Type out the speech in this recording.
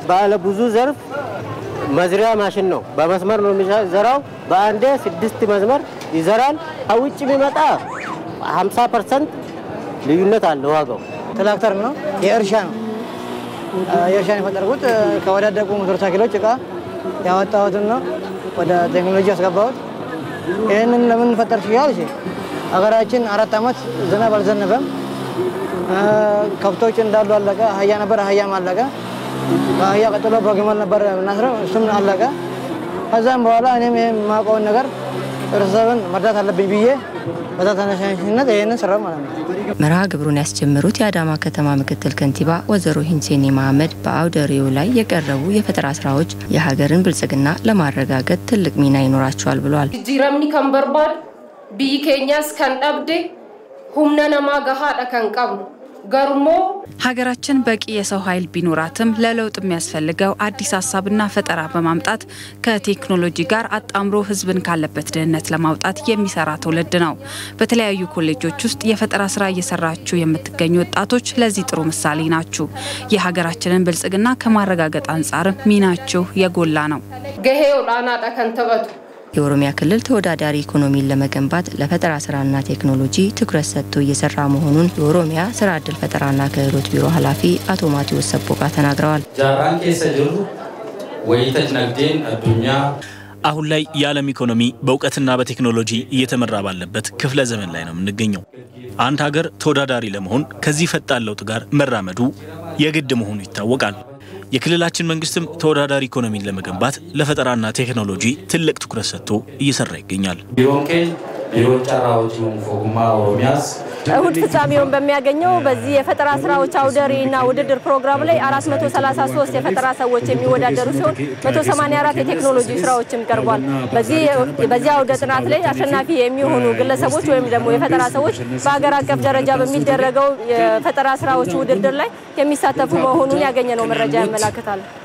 ባለ ብዙ ዘርፍ መዝሪያ ማሽን ነው። በመስመር ነው የሚዘራው። በአንዴ ስድስት መስመር ይዘራል። ከውጭ የሚመጣ 50 ፐርሰንት ልዩነት አለ ዋጋው። ትራክተር ነው፣ የእርሻ ነው። የእርሻን የፈጠርኩት ከወዳደቁ ሞተር ሳይክሎች እቃ ያወጣሁትን ነው ወደ ቴክኖሎጂ ያስገባሁት። ይህንን ለምን ፈጠር ችያል? ሀገራችን አራት ዓመት ዝናብ አልዘነበም። ከብቶች እንዳሉ አለቀ። አህያ ነበር፣ አህያም አለቀ። ከአህያ ቀጥሎ በግመል ነበር የምናስረው፣ እሱም አለቀ። ከዛም በኋላ እኔም ይህን የማውቀውን ነገር ህብረተሰብን መርዳት አለብኝ ብዬ በዛ ተነሳሽነት ይህንን ስራ ማለት ነው። መርሃ ግብሩን ያስጀመሩት የአዳማ ከተማ ምክትል ከንቲባ ወይዘሮ ሂንሴኒ መሐመድ በአውደ ርዕዩ ላይ የቀረቡ የፈጠራ ስራዎች የሀገርን ብልጽግና ለማረጋገጥ ትልቅ ሚና ይኖራቸዋል ብለዋል። ጂረምኒ ከን በርባድ ብይ ኬኛስ ከን ደብዴ ሁምነ ነማ ገሃደ ከን ቀብኑ ገርሞ ሀገራችን በቂ የሰው ኃይል ቢኖራትም ለለውጥ የሚያስፈልገው አዲስ ሀሳብና ፈጠራ በማምጣት ከቴክኖሎጂ ጋር አጣምሮ ሕዝብን ካለበት ድህነት ለማውጣት የሚሰራ ትውልድ ነው። በተለያዩ ኮሌጆች ውስጥ የፈጠራ ስራ እየሰራችሁ የምትገኙ ወጣቶች ለዚህ ጥሩ ምሳሌ ናችሁ። የሀገራችንን ብልጽግና ከማረጋገጥ አንጻር ሚናችሁ የጎላ ነው። ገሄ ኦላናዳ ከን ተበቱ የኦሮሚያ ክልል ተወዳዳሪ ኢኮኖሚን ለመገንባት ለፈጠራ ስራና ቴክኖሎጂ ትኩረት ሰጥቶ እየሰራ መሆኑን የኦሮሚያ ስራ ዕድል ፈጠራና ክህሎት ቢሮ ኃላፊ አቶ ማቴዎስ ሰቦቃ ተናግረዋል። ጃራን ኬሰ ጅሩ ወይተች ነግዴን አዱኛ አሁን ላይ የዓለም ኢኮኖሚ በእውቀትና በቴክኖሎጂ እየተመራ ባለበት ክፍለ ዘመን ላይ ነው የምንገኘው። አንድ ሀገር ተወዳዳሪ ለመሆን ከዚህ ፈጣን ለውጥ ጋር መራመዱ የግድ መሆኑ ይታወቃል። የክልላችን መንግስትም ተወዳዳሪ ኢኮኖሚን ለመገንባት ለፈጠራና ቴክኖሎጂ ትልቅ ትኩረት ሰጥቶ እየሰራ ይገኛል። ቢሮን ኬኝ ቢሮ ጨራ ወጪውን ፎጉማ ኦሮሚያስ እሁድ ፍጻሜውን በሚያገኘው በዚህ የፈጠራ ስራዎች አውደ ርዕይና ውድድር ፕሮግራም ላይ 433 የፈጠራ ሰዎች የሚወዳደሩ ሲሆን 184 የቴክኖሎጂ ስራዎችም ቀርቧል። በዚህ አውደ ጥናት ላይ አሸናፊ የሚሆኑ ግለሰቦች ወይም ደግሞ የፈጠራ ሰዎች በሀገር አቀፍ ደረጃ በሚደረገው የፈጠራ ስራዎች ውድድር ላይ የሚሳተፉ መሆኑን ያገኘነው መረጃ ያመላክታል።